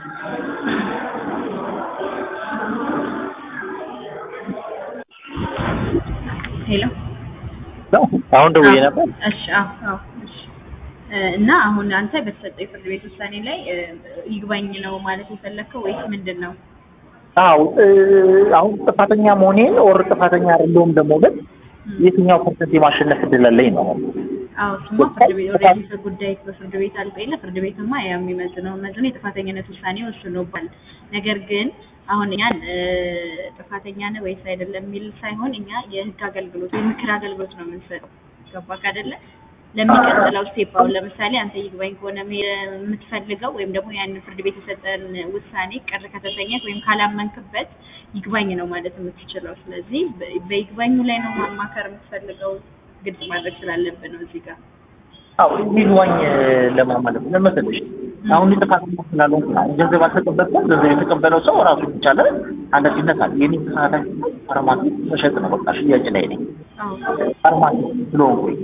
ሄሎ አሁን ደውዬ ነበር። እሺ አዎ አዎ እሺ እ እና አሁን አንተ በተሰጠው የፍርድ ቤት ውሳኔ ላይ እ ይግባኝ ነው ማለት የፈለግከው ወይስ ምንድን ነው? አዎ እ አሁን ጥፋተኛ መሆኔን ኦር ጥፋተኛ አይደለሁም ደግሞ ግን የትኛው ፐርሰንት የማሸነፍ እድል አለኝ ነው። አዎ እሱማ ፍርድ ቤት ኦልሬዲ ጉዳይ በፍርድ ቤት አልቆ የለ ፍርድ ቤትማ ያው የሚመዝነው መዝኖ የጥፋተኝነት ውሳኔ ወስኖባል። ነገር ግን አሁን እኛን እ ጥፋተኛ ነህ ወይስ አይደለም የሚል ሳይሆን እኛ የህግ አገልግሎት የምክር አገልግሎት ነው የምንሰጠው። ገባክ አይደለ? ለሚቀጥለው ስቴፕ አሁን ለምሳሌ አንተ ይግባኝ ከሆነ መሄድ የምትፈልገው ወይም ደግሞ ያን ፍርድ ቤት የሰጠን ውሳኔ ቅር ከተሰኘህ ወይም ካላመንክበት ይግባኝ ነው ማለት የምትችለው። ስለዚህ በ- በይግባኙ ላይ ነው ማማከር የምትፈልገው ግልጽ ማድረግ ስላለብን ነው እዚህ ጋር። አዎ ይግባኝ ለማለት ምን መሰለሽ አሁን ጥፋተኛ ስላልሆንኩ ነው። ገንዘብ አልተቀበልኩም። ገንዘብ የተቀበለው ሰው ራሱ የቻለ ኃላፊነት አለ። የኔ ተሳታፊ ፋርማሲ መሸጥ ነው። በቃ ሽያጭ ላይ ነኝ። አዎ ፋርማሲ ስለሆንኩኝ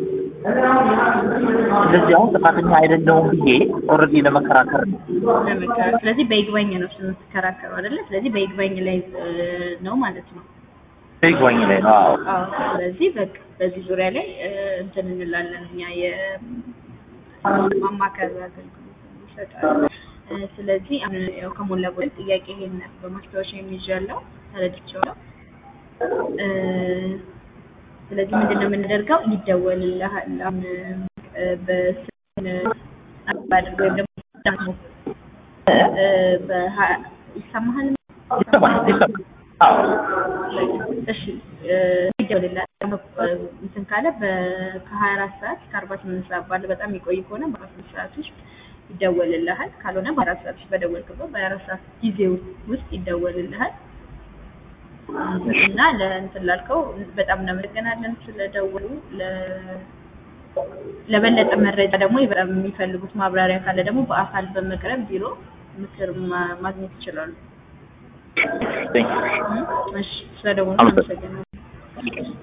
ስለዚህ አሁን ጥፋተኛ አይደለሁም ብዬ ኦልሬዲ ለመከራከር ነው። ለመከራከር ስለዚህ በይግባኝ ነው የምትከራከረው አይደለ? ስለዚህ በይግባኝ ላይ እ ነው ማለት ነው። ይግባኝ ላይ ነው። አዎ አዎ ስለዚህ በቃ በዚህ ዙሪያ ላይ እ እንትን እንላለን እኛ የማማከር አገልግሎት እንሰጣለን። እ ስለዚህ አሁን ያው ከሞላ ጎደል ጥያቄ ይሄን በማስታወሻ የሚይዣለሁ ተረድቼዋለሁ። እ ስለዚህ ምንድን ነው የምንደርገው? ይደወልልሃል አሁን እ በስልክ አድርገው ወይም ደግሞ እ በሀ- ይሰማሃል? ይሰማል ይሰማል። አዎ እሺ እ ይደውልልሃል ደግሞ እንትን ካለ በ- ከሀያ አራት ሰዓት እስከ አርባ ስምንት ሰዓት ባለ በጣም የሚቆይ ከሆነ በአርባ ስምንት ሰዓት ውስጥ ይደወልልሃል። ካልሆነ በአራት ሰዓት ውስጥ በደወልክበት በሀያ አራት ሰዓት ጊዜ ውስጥ ይደወልልሃል። እና ለእንትን ላልከው በጣም እናመሰግናለን ስለደወሉ። ለ- ለበለጠ መረጃ ደግሞ በጣም የሚፈልጉት ማብራሪያ ካለ ደግሞ በአካል በመቅረብ ቢሮ ምክር ማ- ማግኘት ይችላሉ። ቴንክ ዩ እሺ ስለደወሉ አመሰግናለሁ። እናመሰግናለን።